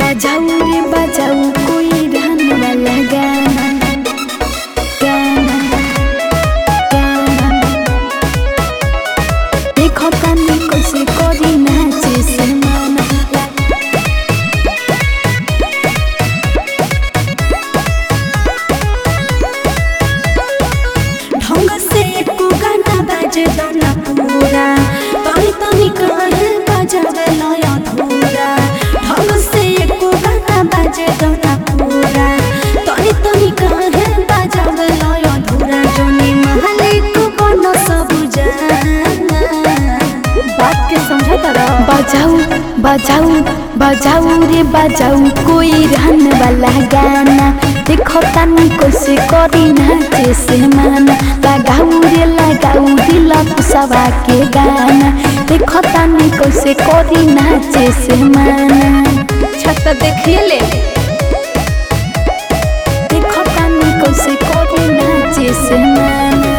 बजाऊ रे बजाऊ कोई रहन वाला गाना गाना गाना देखो तनी कैसे करी नाचे से माना ढंग से एको गाना बाजे दाना पूरा तनी तनी काहे बजावे लय अधूरा ढंग से एको गाना बाजे दाना पूरा तनी तनी काहे बजावे लय अधूरा जोनी मालिक बन सब जाना बात के समझा तारा बजाऊ बजाऊ बजाऊ रे बजाऊ कोई रहन वाला गाना देखो तनी कैसे करी नाचे से माना लगाऊ रे लगाऊ दिल कुसवा के गाना देखो तनी कैसे करी नाचे से माना छत देखिए ले देखो तनी कैसे करी नाचे से माना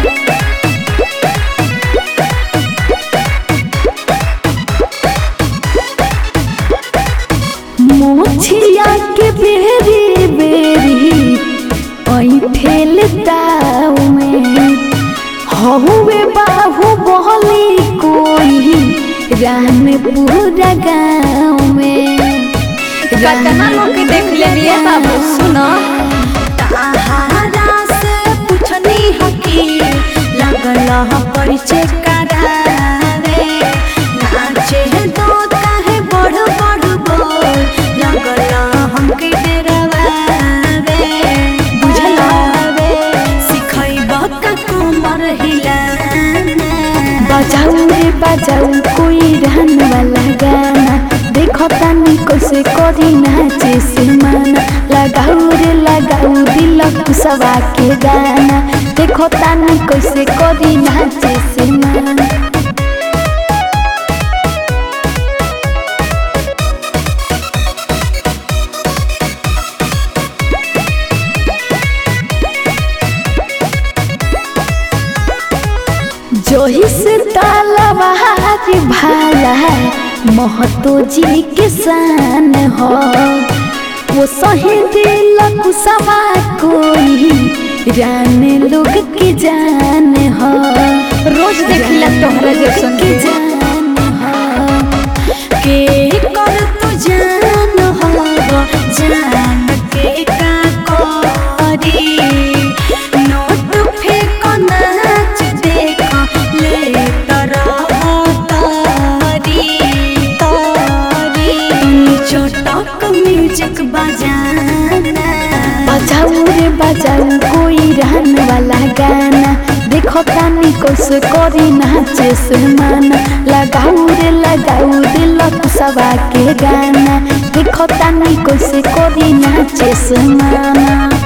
मोछिया के बेरी बेरी ओई ठेल दाव में हहुए बाहु बहली कोई रान पूरा गाँव में कतना लोग के देख ले लिए बाबू सुनो ताहारा से पूछनी हकी लगल ह परिचय करावे नाचे दो काहे बढ़ बढ़ बोल लगल हमके डरावे बुझलावे सिखैब का कमर हिलाना बजाऊ रे बजाऊ कोई रहन वाला गाना देखो तनी कैसे करी नाचे से माना लगाऊ रे लगाऊ दिल कुसवा के गाना देखो तनी कैसे करी नाचे से माना जोही से तालावारी भाला महतो जी के शान हो वो सही दिल कुसवा कोई रान लोग के जान हो रोज देखिला तोहरा जैसन के जान हो के कर तू जान हो जान के का करी नोट फेंक नाच देख ले तरह तारी तारी छोटक म्यूजिक बजाना बजाऊ रे बजाऊ कोई रहन वाला गाना देखो तानी कैसे करी नाचे से माना लगाऊ रे लगाऊ दिल कुसवा के गाना देखो तानी कैसे करी नाचे से माना